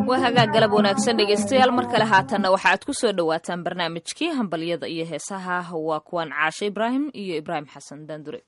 waa hagaag galab wanaagsan dhegaystayaal mar kale haatanna waxa aad ku soo dhowaataan barnaamijkii hambalyada iyo heesaha waa kuwan caashe ibraahim iyo ibraahim xasan daandure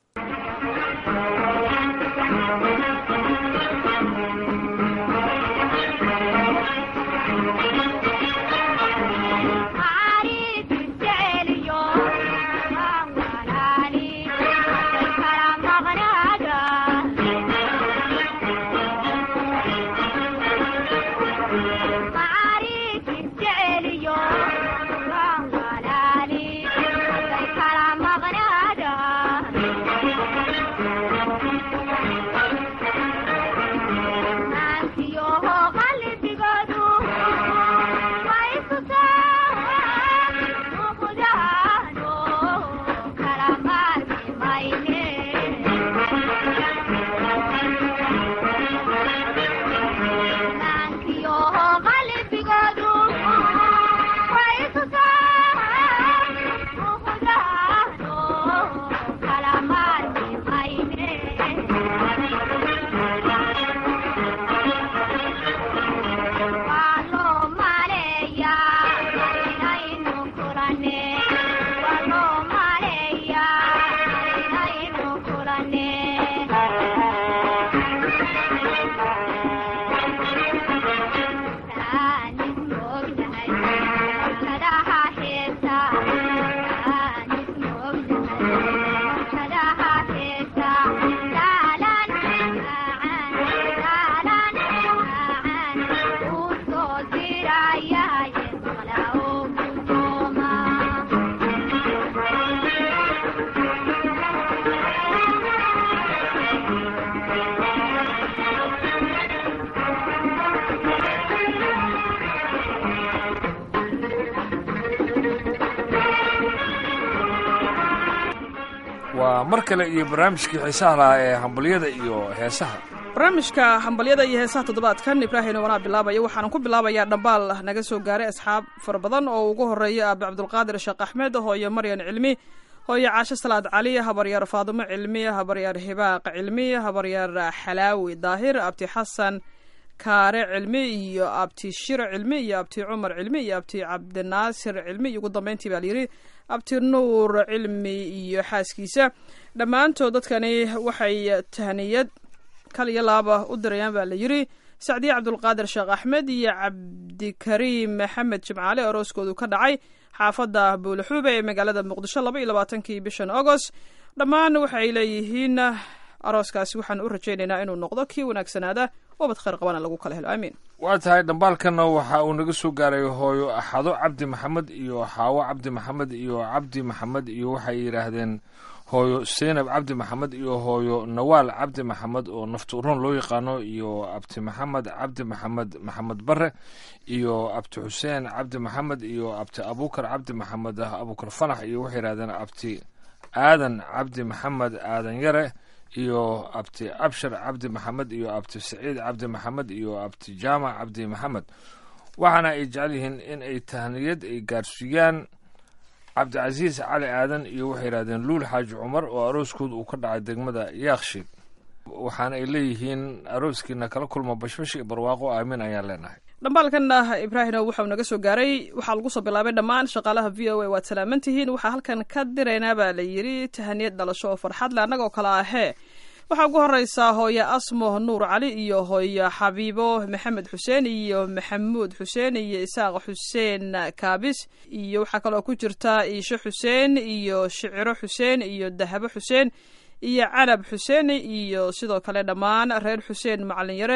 waa mar kale iyo barnaamijkii xiisaha lahaa ee hambalyada iyo heesaha barnaamijka hambalyada iyo heesaha toddobaadkan ibraahim wanaa bilaabaya waxaanan ku bilaabayaa dhambaal naga soo gaaray asxaab fara badan oo ugu horeeya aabe cabdulqaadir sheekh axmed hooyo maryan cilmi hooyo caasho salaad cali habaryaar faadumo cilmi habaryaar hibaaq cilmi habaryaar xalaawi daahir abti xasan kaare cilmi iyo abti shiro cilmi iyo abti cumar cilmi iyo abti cabdinaasir cilmi iyo ugu dambeyntii baa layidhi abti nuur cilmi iyo xaaskiisa dhammaantood dadkani waxay tahniyad kal iyo laaba u dirayaan baa la yidhi sacdiye cabdulqaadir sheekh axmed iyo cabdikariim maxamed jimcaale orooskoodu ka dhacay xaafadda buulaxuube ee magaalada muqdisho laba iyo labaatankii bishan agost dhammaan waxay leeyihiin arooskaasi waxaan u rajaynaynaa inuu noqdo kii wanaagsanaada wabad khayr qabana lagu kala helo aamiin waa tahay dhambaalkanna waxa uu naga soo gaaray hooyo axado cabdi maxamed iyo xaawo cabdi maxamed iyo cabdi maxamed iyo waxay yidhaahdeen hooyo seynab cabdi maxamed iyo hooyo nawaal cabdi maxamed oo naftuuron loo yaqaano iyo abti maxamed cabdi maxamed maxamed bare iyo abti xuseen cabdi maxamed iyo abti abukar cabdi maxamed abukar fanax iyo waxay yidhahdeen abti aadan cabdi maxamed aadan yare iyo abti abshar cabdi maxamed iyo abti saciid cabdi maxamed iyo abti jaamac cabdi maxamed waxaana ay jecel yihiin in ay tahniyad ay gaarsiiyaan cabdicasiis cali aadan iyo waxay yidhahdeen luul xaaji cumar oo arooskooda uu ka dhacay degmada yaakshid waxaana ay leeyihiin arooskiina kala kulma bashbash iyo barwaaqo aamin ayaan leenahay dhambaalkanna ibraahino waxau naga soo gaaray waxaa lagu soo bilaabay dhammaan shaqaalaha v o a waad salaaman tihiin waxaa halkan ka diraynaa baa la yidhi tahaniyad dhalasho oo farxad le annagoo kale ahee waxaa ugu horeysaa hooyo asmo nuur cali iyo hooyo xabiibo maxamed xuseen iyo maxamuud xuseen iyo isaaq xuseen kaabis iyo waxaa kaloo ku jirta iisho xuseen iyo shiciro xuseen iyo dahabo xuseen iyo canab xuseen iyo sidoo kale dhammaan reer xuseen macalin yare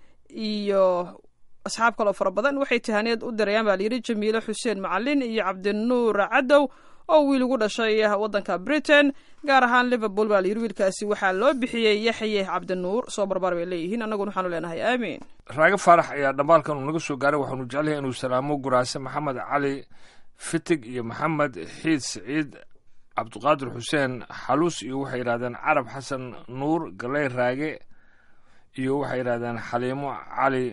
iyo asxaab kaloo fara badan waxay tahaniyad u dirayaan baa layidhi jamiilo xuseen macalin iyo cabdinuur cadow oo wiil ugu dhashay waddanka britain gaar ahaan liverpool baa layidhi wiilkaasi waxaa loo bixiyey yaxye cabdinuur soo barbaar bay leeyihiin annaguna waxaanu leenahay aamiin raago faarax ayaa dhambaalkan uu naga soo gaaray waxaanu jecelyahay inuu salaamo guraase maxamed cali fitig iyo maxamed xiid siciid cabdiqaadir xuseen xaluus iyo waxay yidhahdeen carab xasan nuur galey raage iyo waxay yidhahdeen xaliimo cali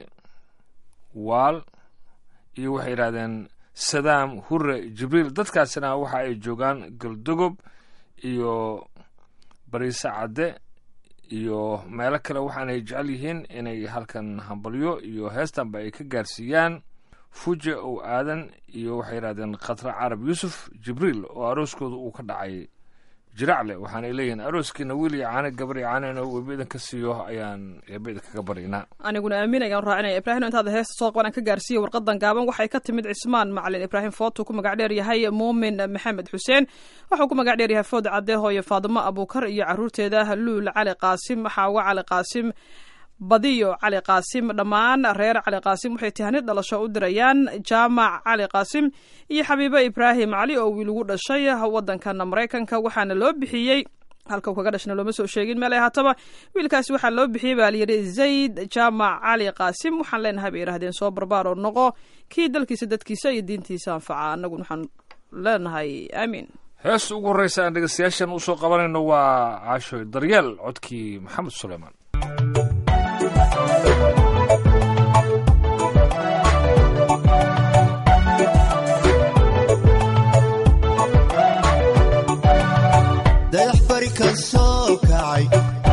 waal iyo waxay yidhahdeen sadaam hure jibriil dadkaasina waxa ay joogaan galdogob iyo bariise cadde iyo meelo kale waxaanay jecel yihiin inay halkan hambalyo iyo heestanba ay ka gaarsiiyaan fuje ow aadan iyo waxay yidhahdeen khatra carab yuusuf jibriil oo arooskooda uu ka dhacay jiracle waxaanay leeyihiin arooskiina wiil iyo caane gabar iyo caane inuu eeba idinka siiyo ayaan eeba idinkaga baryaynaa aniguna aamin ayaan raacinaya ibraahim intaad heesta soo qaban aan ka gaarsiiya warqadan gaaban waxay ka timid cismaan macalin ibraahim footu ku magac dheer yahay muumin maxamed xuseen wuxuu ku magac dheer yahay food cadde hooyo faadimo abuukar iyo caruurteeda luul cali qaasim xaawo cali qaasim badiyo cali qaasim dhammaan reer cali qaasim waxay tihanid dhalasho u dirayaan jaamac cali qaasim iyo xabiibo ibraahim cali oo wiil ugu dhashay wadankan maraykanka waxaana loo bixiyey halka uu kaga dhashna looma soo sheegin meel ay haataba wiilkaasi waxaa loo bixiyey baa layidhi zayd jaamac cali qaasim waxaan leenahay bay yidhahdeen soo barbaar oo noqo kii dalkiisa dadkiisa iyo diintiisa anfaca annaguna waxaan leenahay aamiin heesta ugu horreysa aan dhegeystayaashan usoo qabanayno waa caashoy daryeel codkii maxamed suleymaan dayax bari ka soo kacay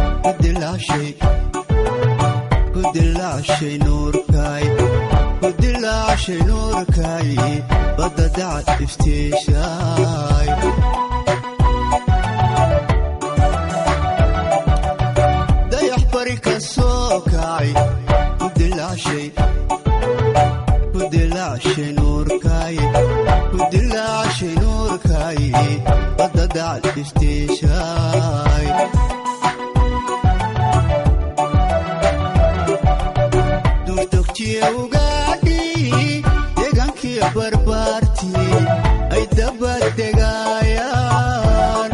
ku dilaashay nuurkay ku dilaashay nuurkay badda dacad iftiishaay dayax bari ka soo kacay ku dilaashay ku dilaashay nuurkay ku dilaashay nuurkay badda dacad iftiishaay duurtogtiye ugaadhi deegaankiyo barbaartii ay dabaddegaayaan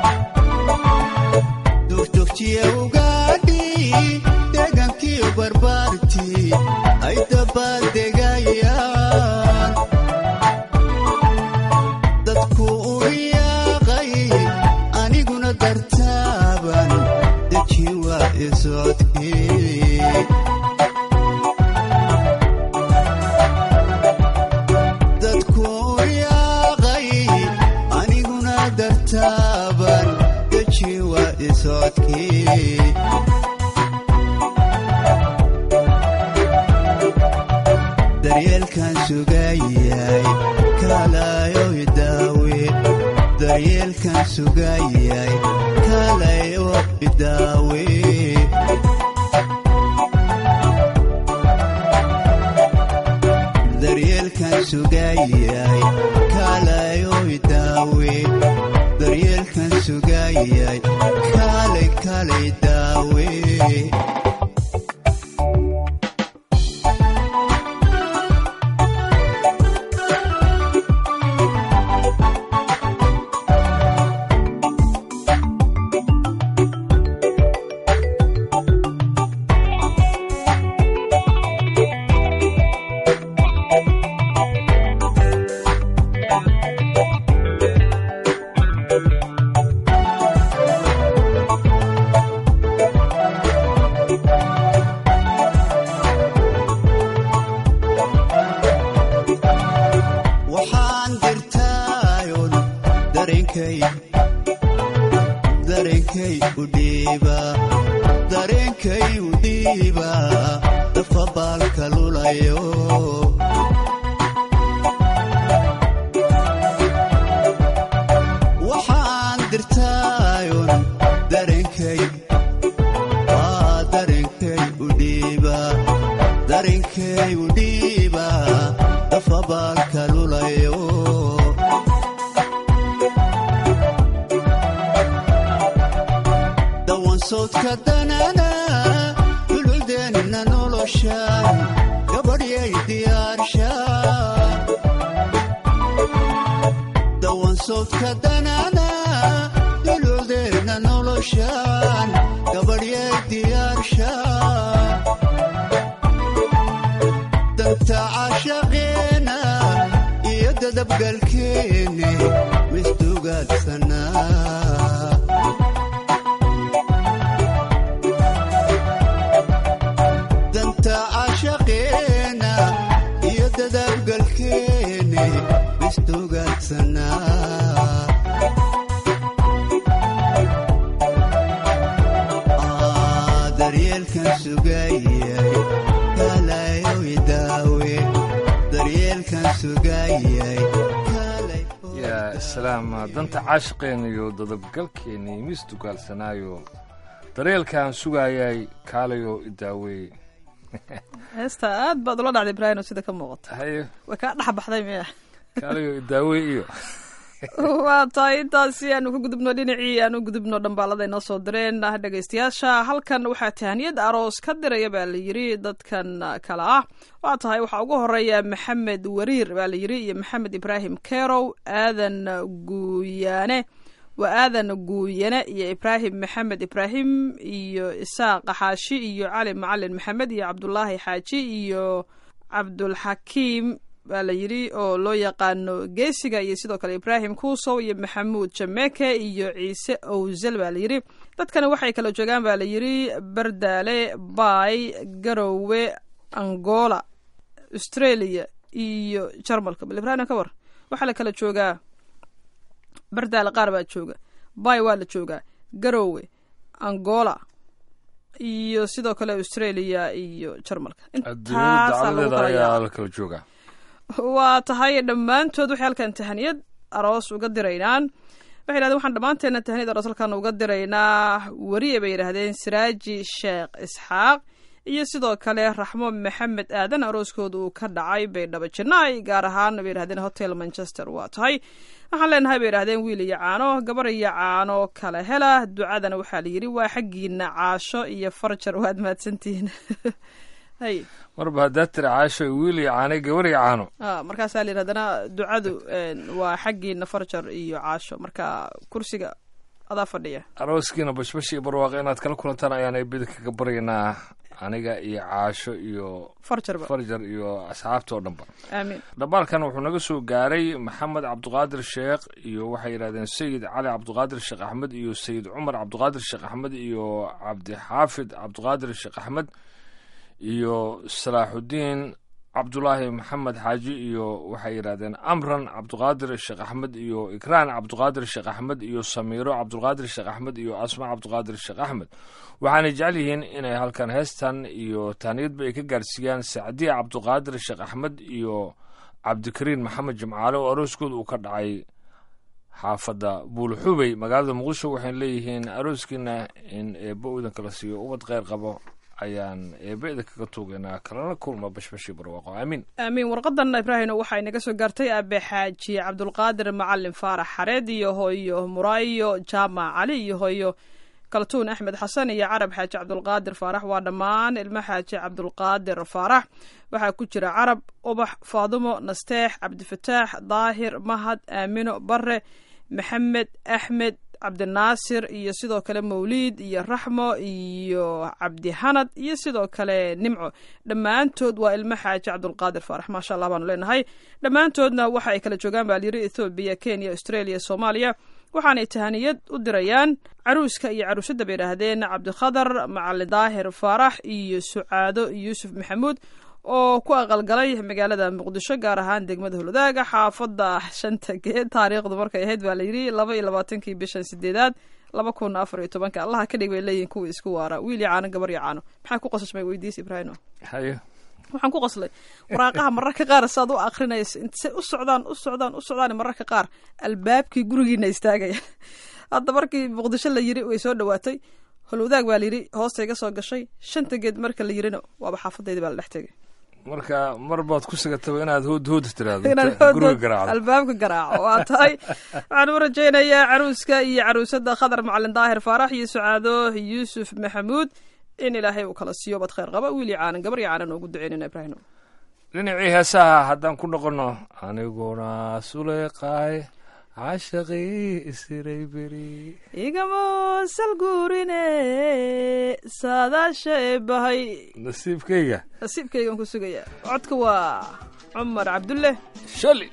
duurtogtiye ugaadhi deegaankiyo barbaartii ay dabaddegayaan dadku u riyaaqay aniguna dartaaban deji waa isocodkii dadku u riyaaqay aniguna dartaaban deji waa isocodkii daryeelkan sugayay kaalayo idaawe daryeelkan sugayay kaalayo idaawe daryeelkan sugayay kaalayo idaawe daryeelkan sugayay kaalay kaalay daawe waxaan dirtaayon dareenkay dareenkay u dhiiba dareenkay u dhiiba dafa baalka lulayo waxaan dirtaayon dareenkay waa dareenkay u dhiiba dareenkay u dhiiba dafa baalka lulayo dawan sawdka danana duludeenna noloshan gabadhyay diyaarsha dawan sawdka danana duludeenna noloshan gabadhyay diyaarsha danta caashaqeena iyo dadabgalkeene misdugaadsanaa danta caashaqeena iyo dadabgalkeene misdugaadsanaa sugayay kaalay yaa islaam danta caashiqeen iyo dadabgalkeennii miis dugaalsanaayo daryeelkaan sugaayay kaalayo idaaweey heesta aad baad ula dhacday ibraahino sida ka muuqata haye way kaa dhex baxday miya kaalayo idaaweey iyo waa tahay intaasi aanu ka gudubno dhinacii aanu gudubno dhambaalada inoo soo direen dhegaystayaasha halkan waxaa tahaniyad aroos ka diraya baa la yiri dadkan kale ah waa tahay waxaa ugu horeeya maxamed wariir baa la yiri iyo maxamed ibraahim kerow aadan guuyaane waa aadan guuyane iyo ibraahim maxamed ibraahim iyo isaaq xaashi iyo cali macalin maxamed iyo cabdulaahi xaaji iyo cabdulxakiim baa la yidhi oo loo yaqaano geesiga iyo sidoo kale ibraahim kuusow iyo maxamuud jameke iyo ciise owsel baa la yidhi dadkani waxay kala joogaan baa la yidhi bardaale baay garowe angola australia iyo jarmalka bal ibraahim ka war waxaa la kala joogaa bardaale qaar baa jooga baay waa la joogaa garowe angola iyo sidoo kale australia iyo jarmalka adduunyada intaasaa lagu dacladeeda kala ayaa yaacay. la kala joogaa waa tahay dhammaantood waxay halkan tahaniyad aroos uga diraynaan waxay yidhahdeen waxaan dhammaanteena tahaniyad aroos halkan uga diraynaa weriye bay yidhahdeen siraaji sheekh isxaaq iyo sidoo kale raxmo maxamed aadan arooskooda uu ka dhacay baydhabo janaay gaar ahaan bay yidhahdeen hotel manchester waa tahay waxaan leenahay bay yidhahdeen wiil iyo caano gabar iyo caano kala hela ducadana waxaa la yidhi waa xaggiina caasho iyo farjar waad mahadsantihiin hay marba haddaad tiri caasho wiil iyo caanay gabar iyo caano ah markaasaa la yidhahdana ducadu een, waa xaggiina farjar iyo caasho marka kursiga adaa fadhiya arooskiina bashbash iyo barwaaqo inaad kala kulantaan ayaan eebida kaga baryaynaa aniga iyo caasho iyo farjarba farjar iyo asxaabta oo dhanba aamiin dhambaalkan wuxuu naga soo gaaray maxamed cabdiqaadir sheekh iyo waxay yidhahdeen sayid cali cabdiqaadir sheekh axmed iyo sayid cumar cabdiqaadir sheekh axmed iyo cabdixaafid cabdiqaadir sheekh axmed iyo salaaxudiin cabdulaahi maxamed xaaji iyo waxay yidhahdeen amran cabdiqaadir sheekh axmed iyo ikraan cabdiqaadir sheekh axmed iyo samiiro cabdiqaadir sheekh axmed iyo asma cabdiqaadir sheekh axmed waxaanay jecel yihiin inay halkan heestan iyo taaniyadba ay ka gaarsiiyaan sacdiya cabdiqaadir sheekh axmed iyo cabdikariin maxamed jimcaale oo arooskooda uu ka dhacay xaafadda buulxubey magaalada muqdisho waxayna leeyihiin arooskiina in eebbo idan kala siiyo ubad kheyr qabo ayaan eebbe idin kaga tuugaynaa kalana kulma bashbashii barwaaqo aamiin aamiin warqadan ibraahino waxay naga soo gaartay aabe xaaji cabdulqaadir macalin faarax xareed iyo hooyo muraayo jaamac cali iyo hooyo kaltuun axmed xasan iyo carab xaaji cabdulqaadir faarax waa dhammaan ilmo xaaji cabdulqaadir faarax waxaa ku jira carab ubax faadumo nasteex cabdifataax daahir mahad aamino bare maxamed axmed cabdinaasir iyo sidoo kale mawliid iyo raxmo iyo cabdihanad iyo sidoo kale nimco dhammaantood waa ilmo xaaji cabdulqaadir faarax maasha allah baanu leenahay dhammaantoodna waxa ay kala joogaan baa layiri ethoobiya kenya australia soomaaliya waxaanay tahaniyad u dirayaan caruuska iyo caruusadda bay yidhaahdeen cabdikhadar macali daahir faarax iyo sucaado yuusuf maxamuud oo ku aqalgalay magaalada muqdisho gaar ahaan degmada holodaaga xaafadda shanta geed taariikhdu markay ahayd baa layidhi laba iyo labaatankii bishan sideedaad laba kun afar iyo tobanka allaha ka dhig bay leeyihin kuwa isku waara wiil iyo caano gabar iyo caano maxaa ku qosashmay weydiis ibraahimo haye waxaan ku qoslay waraaqaha mararka qaar saad u akrinaysa intse u socdaan u socdaan u socdaan mararka qaar albaabkii gurigiina istaagaya hadda markii muqdisho la yiri way soo dhawaatay holwadaag baa layidhi hoosta iga soo gashay shanta geed marka la yirina waaba xaafadaydi baa la dhex tegay marka mar baad ku sigataba inaad hood hood tiraahdo inaan inta guriga hood- garaacdo albaabka garaaco waa tahay waxaan u rajaynayaa caruuska iyo caruusada khadar macalin daahir faarax iyo sucaado yuusuf maxamuud in ilaahay uu kala siiyo bad khayr qaba wiil iyo caanan gabar iyo caanan ugu duceynayna ibraahim dhinacii heesaha haddaan ku noqono aniguna suleeqaay cashaqii isiray beri igama salguurine saadaasha ee bahay nasiibkayga nasiibkaygan ku sugaya codka waa cumar cabdulle shali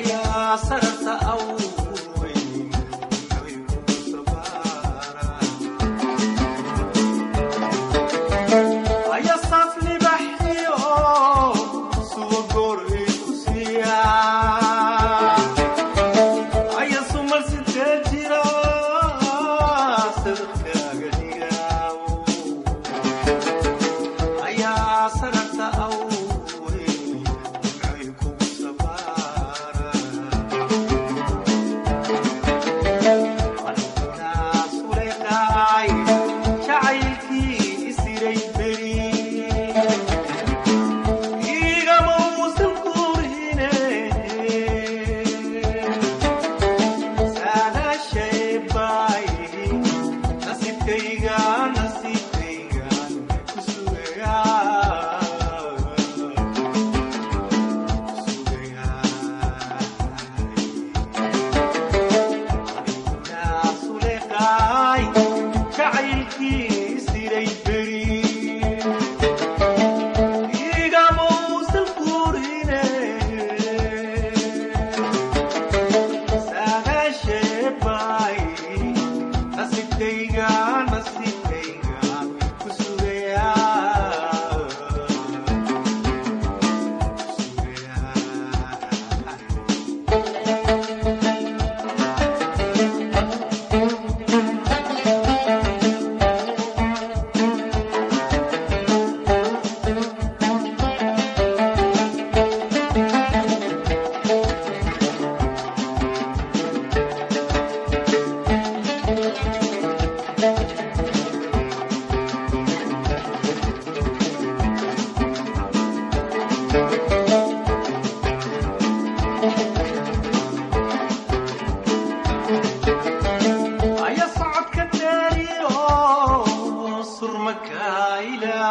sarata awey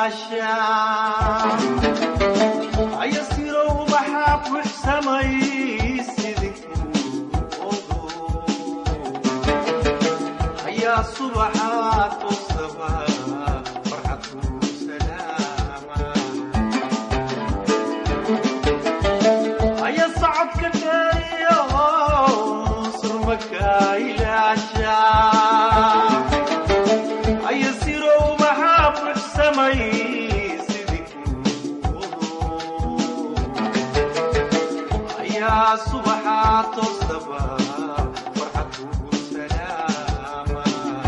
ilaashaa ayasirow maxaa buxsamay sidikuu odo ayaa subaxaa toosaba farxadkuu salaama aya socodka dheeriyo surmaka ilaashaa aya sirow maxaa buxsamay sidikuu ayaa subaxaa toosaba farxadkuu salaama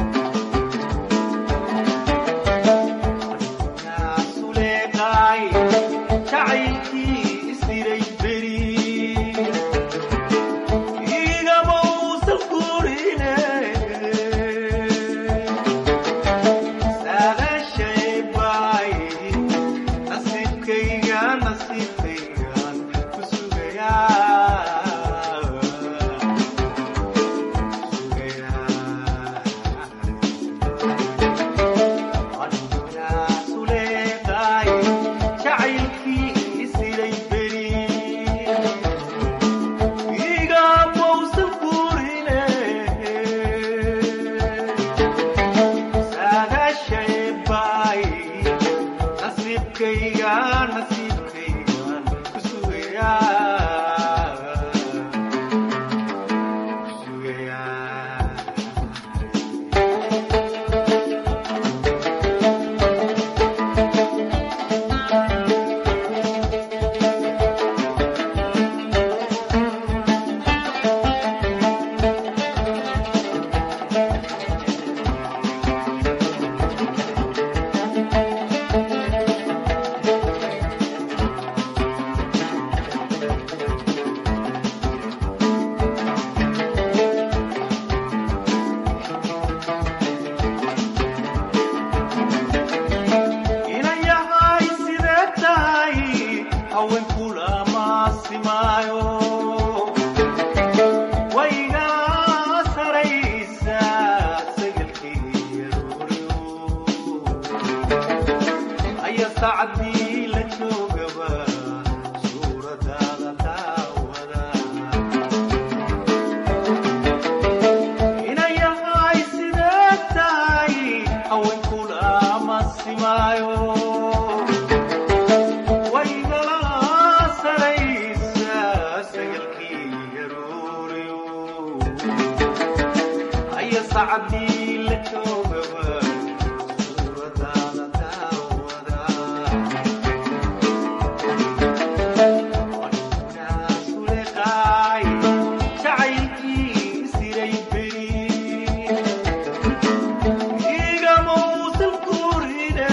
suleeqaay jacaylkii isdiray beri igama uusan furine saadaashay baay nasiibkayga nasiibkaygaan ku sugayaa nasiibkayga nasiibkaygaan ku sugayaa ku sugayaa inan yahay sidee tahay haweenkula maasimaayo wayga saraysa sagalkeeyarooryo aya sacdii la joogaba suuradaada daawada inan yahay sidee tahay haweenkula maasimaayo waygala saraysa sagalkii yarooryo aya sacdii la joogaba suuradaada daawada suleqaay jacaylkii siray beri igama uusan kurine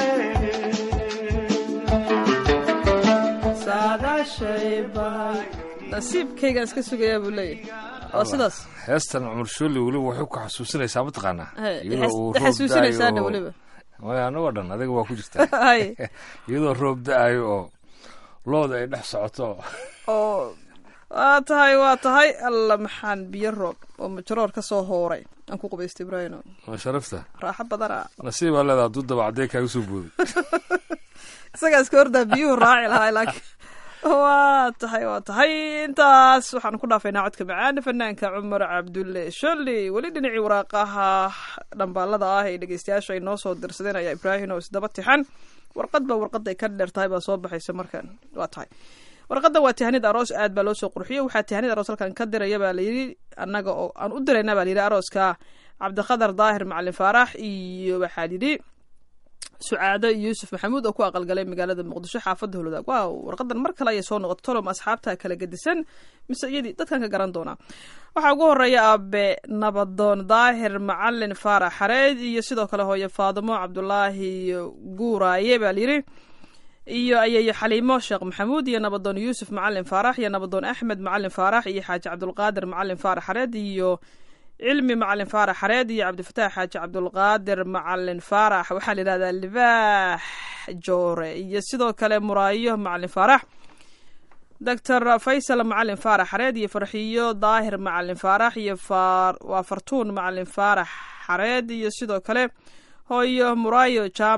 nasiibkaygaan iska sugayaa buu leeyahay waa sidaas heestan cumar shooli weliba waxay ku xasuusinaysaa mataqaanaa Hey, iyadoo uu roob xasuusinaysaa da'ayo oo- weliba maya anagoo dhan adiga waa ku jirtaa hay iyadoo roob da-ayo oo looda ay dhex socoto oo waa tahay waa tahay alla maxaan biyo roob oo majroor ka soo hooray aan ku qubaystay ibraahino waa sharafta raaxo badana nasiibaa leedaa hadduu dabacdee kaaga soo booday isagaa iska hordaa biyuhu raaci lahaa laakiin waa tahay waa tahay intaas waxaan ku dhaafaynaa codka macaan fanaanka cumar cabdulle sholli weli dhinacii waraaqaha dhambaalada ah ee dhegeystayaasha ay noo soo dirsadeen ayaa ibraahim oo isdaba tixan warqad ba warqad ay ka dheer tahay baa soo baxaysa markan waa tahay warqadda waa tihanid aroos aad baa loo soo qurxiyey waxaa tihanid aroos halkan ka diraya baa layidhi annaga oo aan u dirayna baa layidhi arooska cabdiqadar daahir macalin faarax iyo waxaa yidhi sucaado yuusuf maxamuud oo ku aqalgalay magaalada muqdisho xaafadda holodaag waaw warqadan mar kale ayay soo noqotay tolom asxaabta kala gedisan mise iyadii dadkan ka garan doonaa waxaa ugu horeeya aabe nabadoon daahir macalin faarax xareed iyo sidoo kale hooye faadimo cabdulaahi guuraaye baa layidhi iyo ayayo xaliimo sheekh maxamuud iyo nabadoon yuusuf macalin faarax iyo nabadoon axmed macalin faarax iyo xaaji cabdulqaadir macalin faarax xareed iyo cilmi macalin faarax xareed iyo cabdifataax xaaji cabdulqaadir macalin faarax waxaa la yidhahdaa libaax joore iyo sidoo kale muraayo macalin faarax doctor faysal macalin faarax xareed iyo farxiyo daahir macalin faarax iyo waa fartuun macalin faarax xareed iyo sidoo kale hooyo muraayo jaamac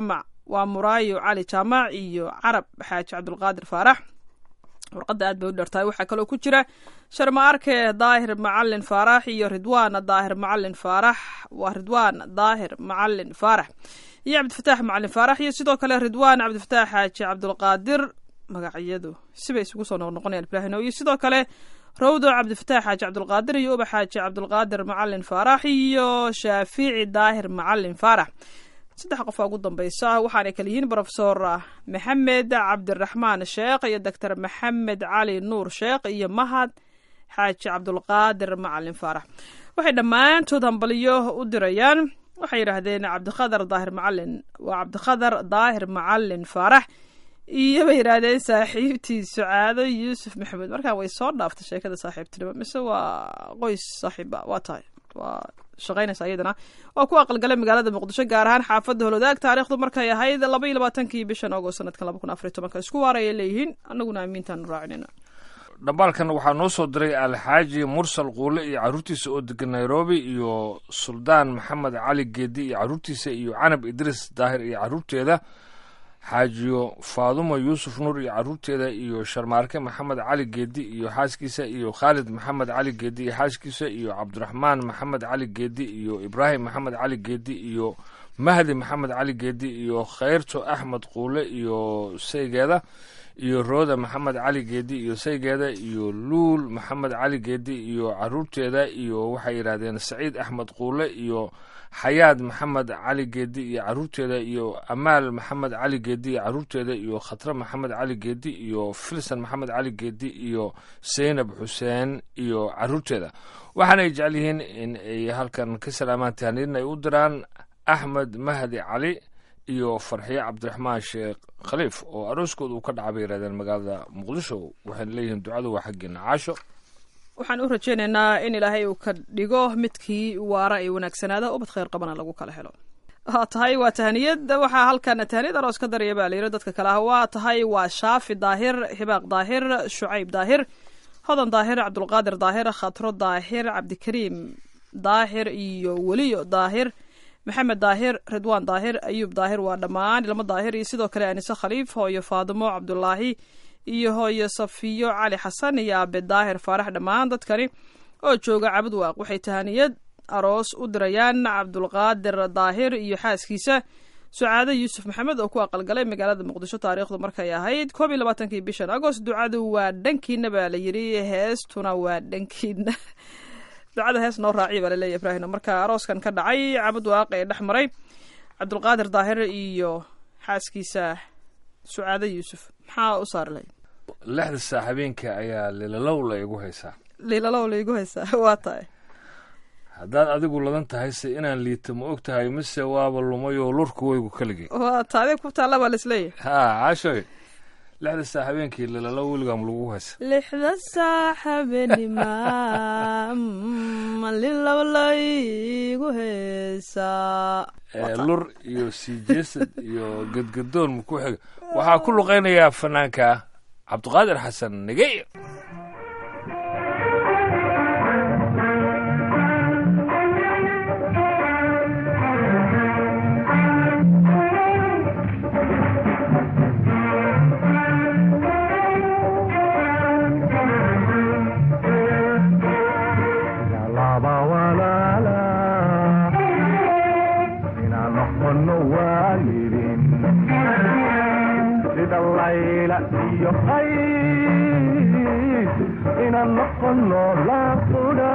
waa muraayo cali jaamac iyo carab xaaji cabdulqaadir faarax warqadda aad bay u dhertahay waxaa kaloo ku jira sharma arke daahir macalin faarax iyo ridwaan daahir macalin faarax waa ridwaan daahir macalin faarax iyo cabdifataax macalin faarax iyo sidoo kale ridwaan cabdifataax xaaji cabdulqaadir magacyadu sibay isugu soo noqnoqonayaan ibraahino iyo sidoo kale rawdo cabdifataax xaaji cabdulqaadir iyo ubax xaaji cabdulqaadir macalin faarax iyo shaafici daahir macalin faarax saddex qof aa ugu dambeysa waxaanay kala yihiin brofesor maxamed cabdiraxmaan sheekh iyo doctor maxamed cali nuur sheekh iyo mahad xaaji cabdulqaadir macalin faarax waxay dhammaantood hambaliyo u dirayaan waxay yidhaahdeen cabdikhadar daahir macalin waa cabdikhadar daahir macalin faarax iyo bay yidhaahdeen saaxiibtii sucaado yuusuf maxamed markaa way soo dhaaftay sheekada saaxiibtinimo mise waa qoys saaxiiba waa tahay waa shaqaynaysa iyadana waa ku aqalgalay magaalada muqdisho gaar ahaan xaafadda holwadaag taariikhdu markay ahayd laba iyo labaatankii bishan agost sanadkan laba kun afariy tobanka isku waarayay leeyihiin annaguna amiintaanu raacinayna dhambaalkan waxaa noo soo diray alxaaji mursal quule iyo carruurtiisa oo degan nairobi iyo suldaan maxamed cali geedi iyo carruurtiisa iyo canab idriis daahir iyo carruurteeda xaajiyo faadumo yuusuf nuur iyo carruurteeda iyo sharmaarke maxamed cali geedi iyo xaaskiisa iyo khaalid maxamed cali geedi iyo xaaskiisa iyo cabdiraxmaan maxamed cali geedi iyo ibraahim maxamed cali geedi iyo mahdi maxamed cali geedi iyo khayrto axmed quule iyo saygeeda iyo rooda maxamed cali geedi iyo saygeeda iyo luul maxamed cali geedi iyo carruurteeda iyo waxay yidhahdeen saciid axmed quule iyo xayaad maxamed cali geedi iyo carruurteeda iyo amaal maxamed cali geedi iyo carruurteeda iyo khatre maxamed cali geedi iyo filsan maxamed cali geedi iyo seynab xuseen iyo carruurteeda waxaanay jecel yihiin in ay halkan ka salaamaan tahniidna ay u diraan axmed mahdi cali iyo farxiye cabdiraxmaan sheekh khaliif oo arooskooda uu ka dhaca bay yidhahdeen magaalada muqdisho waxayna leeyihiin ducadu waa xaggeena caasho waxaan u rajaynaynaa in ilaahay uu ka dhigo midkii waara ee wanaagsanaada ubad khayr qabana lagu kala helo waa tahay waa tahaniyad waxaa halkan tahaniyad aroos ka daraya baa layidhi dadka kale ah waa tahay waa shaafi daahir hibaaq daahir shucayb daahir hodan daahir cabdulqaadir daahir khatro daahir cabdikariim daahir iyo weliyo daahir maxamed daahir ridwaan daahir ayuub daahir waa dhammaan ilmo daahir iyo sidoo kale anise khaliif hooyo faadimo cabdulaahi iyo hooyo safiyo cali xasan iyo aabe daahir faarax dhammaan dadkani oo jooga cabud waaq waxay tahaniyad aroos u dirayaan cabdulqaadir daahir iyo xaaskiisa sucaado yuusuf maxamed oo ku aqalgalay magaalada muqdisho taariikhdu markay ahayd koob iyo labaatankii bishan agost ducadu waa dhankiina baa la yidhi heestuna waa dhankiina ducada hees noo raaciya baa laleeya ibraahim marka arooskan ka dhacay cabud waaq ee dhex maray cabdulqaadir daahir iyo xaaskiisa sucaado yuusuf maxaa u saari lahayd lixda saa habeenka ayaa lilalow la igu haysaa liilalow laygu haysaa waa tahay haddaad adigu ladan tahay se inaan liito ma og tahay mise waaba lumayoo lurku weygu keligay waa ta adig ku taalla baa laisleeyahay haa caashoy lixda saa habeenkii lilalow weligaam lagu haysa lixda saaxabenima malilow laygu heesaa ee lur iyo sii jeesad iyo gedgadoon muku xiga waxaa ku luqaynayaa fanaanka cabdiqaadir xasan nigey laba walaala inaan noqono waalidin sida layla iyo qays inaan noqono laqudha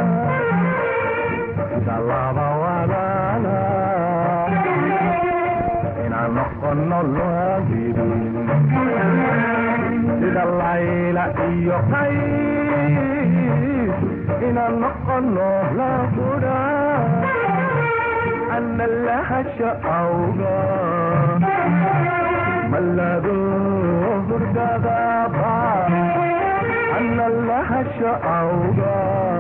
sida laba walaala inaan noqono waalidin sida layla iyo qays inaan noqono laqudha ana lahasha awga malado hurdadaba ana lahasha awga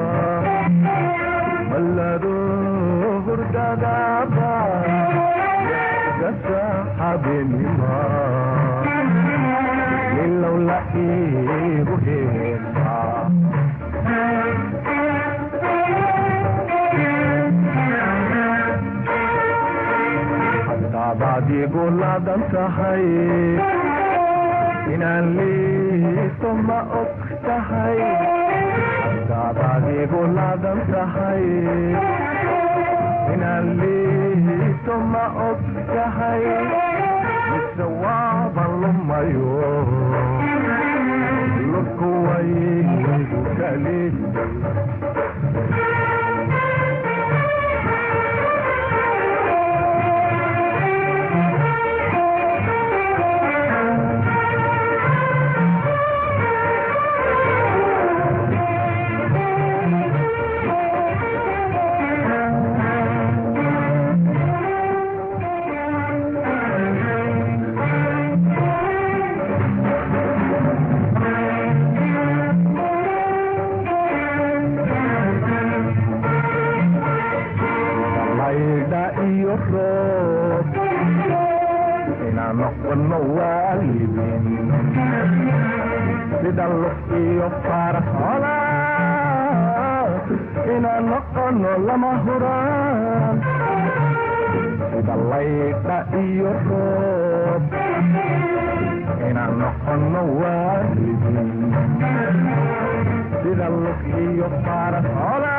malado hurdadaba gasa habinima nilow la iigu heesaa hadaadaad adigu laadan tahay inaan liito ma og tahay haddaad adigu laadan tahay inaan liito ma og tahay mise waaban lumayo lubku waygu kali laydha iyo roob inaan noqono waalidin sida luf iyo faras cola inaan noqono lama huraan sida laydha iyo roob inaan noqono waalidin sida luf iyo faras cola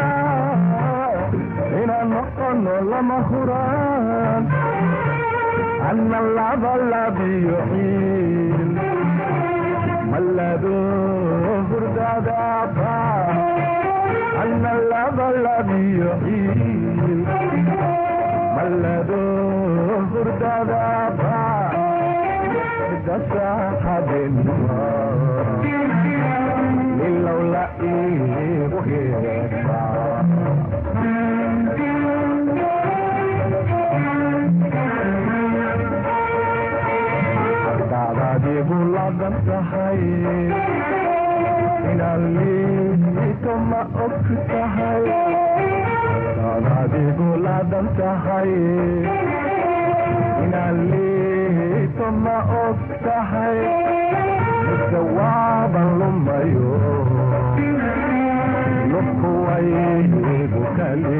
inaan noqono lama huraan anna laba labiyo ciil malado hurdadaaba anna laba labiyo ciil malado hurdadaaba dasaxabenima ilowla iigu heesaa haddaad adigu ladan tahay inaan liito ma og tahay haddaad adigu ladan tahay inaan liito ma og tahay mise waaban lumayo lubku waygu kali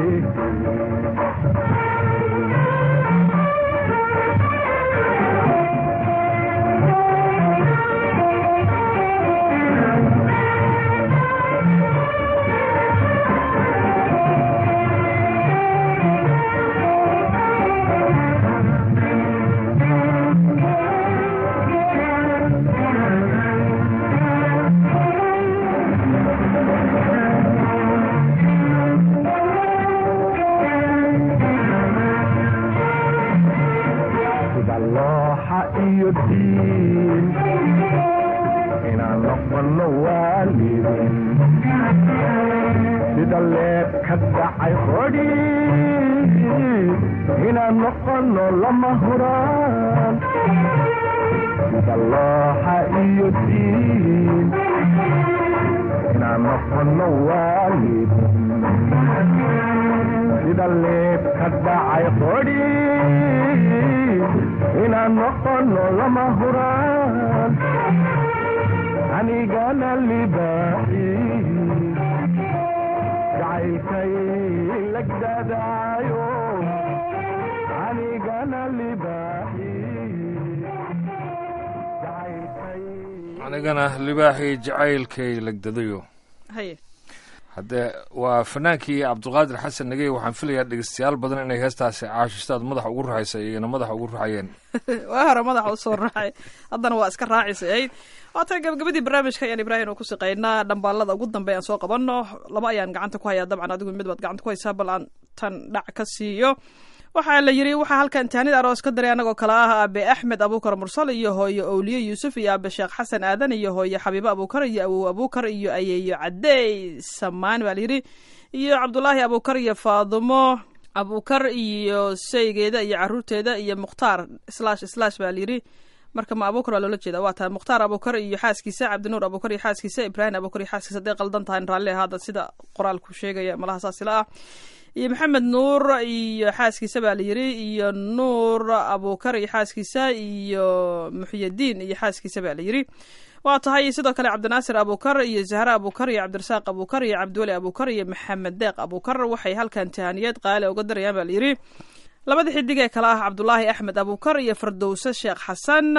sida looxa iyo diin inaan noqono waalidin sida leeb ka dhacay qodhi inaan noqono lama huraan sida looxa iyo diin inaan noqono waalidin sida leeb ka dhacay qodhi inaan noqono lama huraan anigana libaaxi jacaylkay lagdadaayo anigana libaaxi jacaylkay anigana libaaxii jacaylkay lagdadayo haye haddee waa fanaankii cabdulqaadir xasan nagey waxaan filayaa dhegeystayaal badan inay heestaasi caashistaad madaxa ugu raxaysa iyana madaxa ugu raxayeen waa hore madaxa usoo raacay haddana waa iska raacisay ayd waatan gabagabadii barnaamijka ayaan ibraahim oo ku siqaynaa dhambaalada ugu dambe aan soo qabanno laba ayaan gacanta ku hayaa dabcan adigu mid baad gacanta ku haysaa bal aan tan dhac ka siiyo waxaa la yiri waxaa halkan taanid aroos ka diray anagoo kale ah aabe axmed abuukar mursal iyo hooyo owliye yuusuf iyo aabe sheekh xasan aadan iyo hooyo xabiibo abuukar iyo awow abuukar iyo ayeeyo cadey samaan baa la yiri iyo cabdulaahi abuukar iyo faadumo abuukar iyo saygeeda iyo caruurteeda iyo mukhtaar slash slash baa la yiri marka ma abuukar waa loola jeeda waa tahay mukhtaar abuukar iyo xaaskiisa cabdinuur abuukar iyo xaaskiisa ibraahim abuukar iyo xaaskiisa hadday qaldan tahay raalli ahaada sida qoraalku sheegaya malaha saasila ah iyo maxamed nuur iyo xaaskiisa baa la yiri iyo nuur abuukar iyo xaaskiisa iyo muxyadiin iyo xaaskiisa baa la yiri waa tahay sidoo kale cabdinaasir abuukar iyo zahra abuukar iyo cabdirasaaq abuukar iyo cabdiweli abuukar iyo maxamed deeq abuukar waxay halkan tahaniyad qaali uga darayaan baa la yiri labada xidig ee kale ah cabdulaahi axmed abuukar iyo fardowse sheekh xasan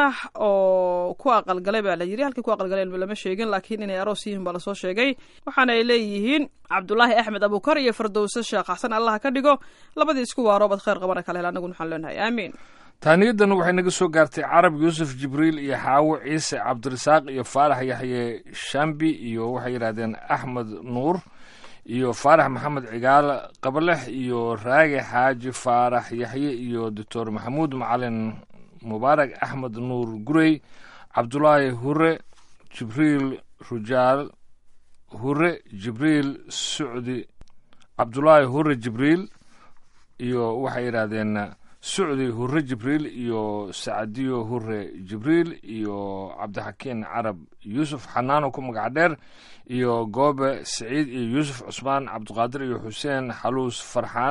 oo ku aqalgalay baa la yidhi halkii ku aqalgaleen lama sheegin laakiin inay aroos yihiin baa lasoo sheegay waxaana ay leeyihiin cabdulaahi axmed abuukar iyo fardowse sheekh xasan allaha ka dhigo labadii isku waaroobad khayr qabana kale hel anaguna waxaan leenahay aamiin taaniyadan waxay naga soo gaartay carab yuusuf jibriil iyo xaawo ciise cabdirasaaq iyo faarax yaxye shambi iyo waxay yidhahdeen axmed nuur iyo faarax maxamed cigaal qabalex iyo raage xaaji faarax yaxye iyo doctor maxamuud macalin mubaarak axmed nuur gurey cabdulaahi hure jibriil rujaal hure jibriil sucdi cabdulaahi hure jibriil iyo waxay yidhaahdeen sucdi hure jibriil iyo sacadiyo hure jibriil iyo cabdixakiin carab yuusuf xanaano ku magac dheer iyo goobe saciid iyo yuusuf cusmaan cabdiqaadir iyo xuseen xaluus farxaan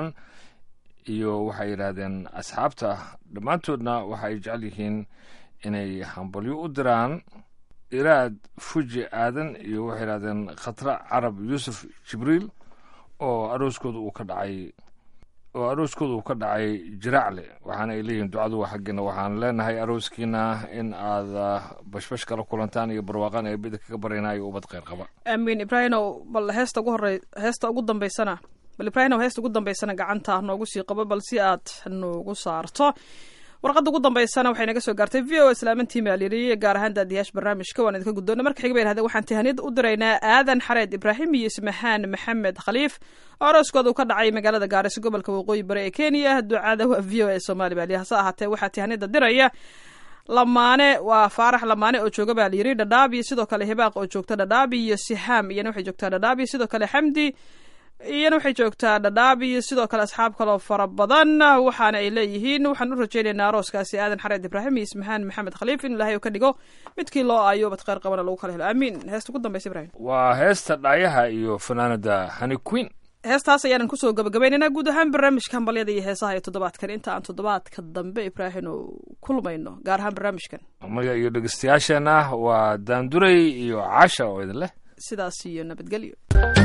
iyo waxay yidhaahdeen asxaabta dhammaantoodna waxa ay jecel yihiin inay hambalyo u diraan iraad fuji aadan iyo waxay yidhahdeen khatra carab yuusuf jibriil oo arooskooda uu ka dhacay oo arooskooda uu ka dhacay jiraacle waxaana ay leeyihiin ducadu waa xaggiina waxaan leenahay arooskiina in aad bashbash kala kulantaan iyo barwaaqan ee bida kaga baryanaayo ubad kheyr qaba aamiin ibraahimow bal heesta ugu horey heesta ugu dambaysana bal ibraahimow heesta ugu dambaysana gacanta noogu sii qabo bal si aad noogu saarto warqadda ugu dambaysana waxay naga soo gaartay v o islaamantii maalyiri gaar ahaan daadiyaasha barnaamijka waan idinka guddoona marka xiga bay yidhahdeen waxaan tihaniyad u diraynaa aadan xareed ibraahim iyo ismahaan maxamed khaliif oo arooskooda uu ka dhacay magaalada gaariso gobolka waqooyi bari ee kenya ducada waa v o e soomaali baaliya hase ahaatee waxaa tihaniyadda diraya lamaane waa faarax lamaane oo jooga baa layidhi dhadhaab iyo sidoo kale hibaaq oo joogta dhadhaab iyo sihaam iyana waxay joogtaa dhadhaab iyo sidoo kale xamdi iyana waxay joogtaa dhadhaab iyo sidoo kale asxaab kaloo fara badan waxaana ay leeyihiin waxaan u rajaynaynaa arooskaasi aadan xareed ibraahim iyo ismahaan maxamed khaliif in ilaahay uu ka dhigo midkii loo aayo bad kheyr qabana lagu kala helo aamiin heesta ugu dambaysa ibrahim waa heesta dhaayaha iyo fanaanada hani queen heestaas ayaanan kusoo gabagabaynaynaa guud ahaan barnaamijka hambalyada iyo heesaha ee toddobaadkan inta aan toddobaadka dambe ibraahim oo kulmayno gaar ahaan barnaamijkan maya iyo dhegeystayaasheenna waa daanduray iyo casha oo idin leh sidaas iyo nabadgelyo